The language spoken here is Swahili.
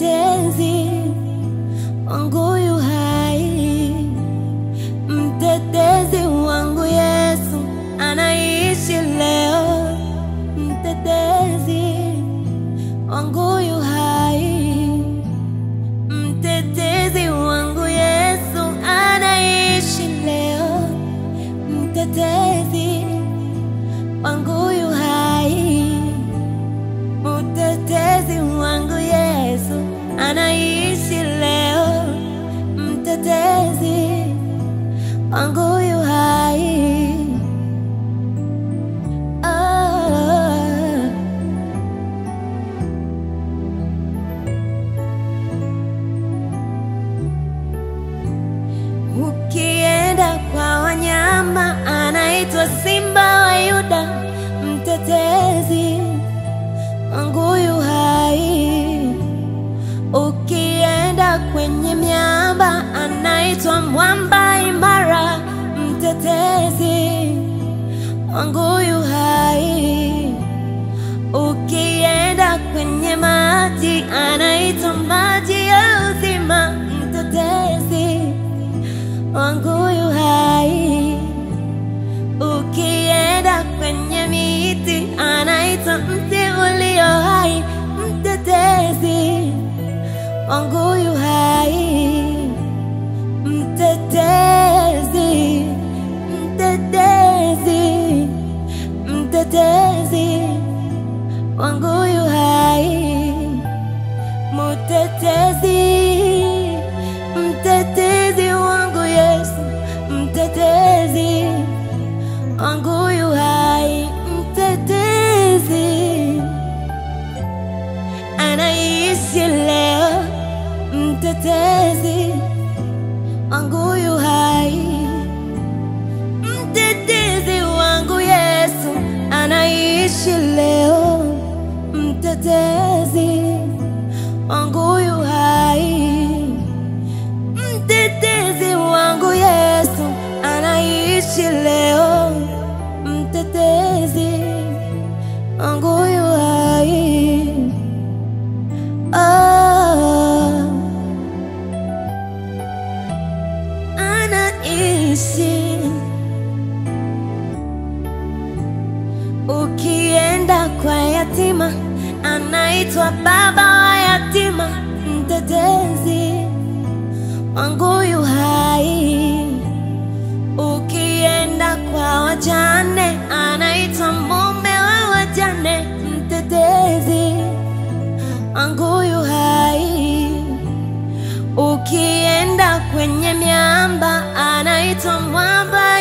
mtetezi wangu yu hai, mtetezi wangu Yesu anaishi leo, mtetezi wangu yu hai, mtetezi wangu Yesu anaishi leo, mtetezi wangu yu hai, mtetezi wangu Yesu anaishi leo, mtetezi wangu yu hai. Ah. Ukienda kwa wanyama anaitwa Simba wa Yuda, mtetezi wangu yu hai. Ukienda kwenye miamba anaitwa Mwamba imara, mtetezi wangu yu hai. Ukienda kwenye maji anaitwa maji ya uzima, mtetezi wangu yu hai. Ukienda kwenye miti anaitwa mti ulio hai, mtetezi wangu yu hai. Mtetezi, mtetezi, mtetezi wangu yu hai. Mtetezi, mtetezi wangu Yesu, mtetezi wangu yu hai, mtetezi anaishi leo, mtetezi wangu yu hai, mtetezi wangu Yesu anaishi leo, mtetezi wangu yu hai, mtetezi wangu Yesu anaishi leo, mtetezi wangu yu hai. Ah, anaishi Ukienda kwa yatima anaitwa baba wa yatima, mtetezi wangu yu hai. Ukienda kwa wajane anaitwa mume wa wajane, mtetezi wangu yu hai. Ukienda kwenye miamba anaitwa mwamba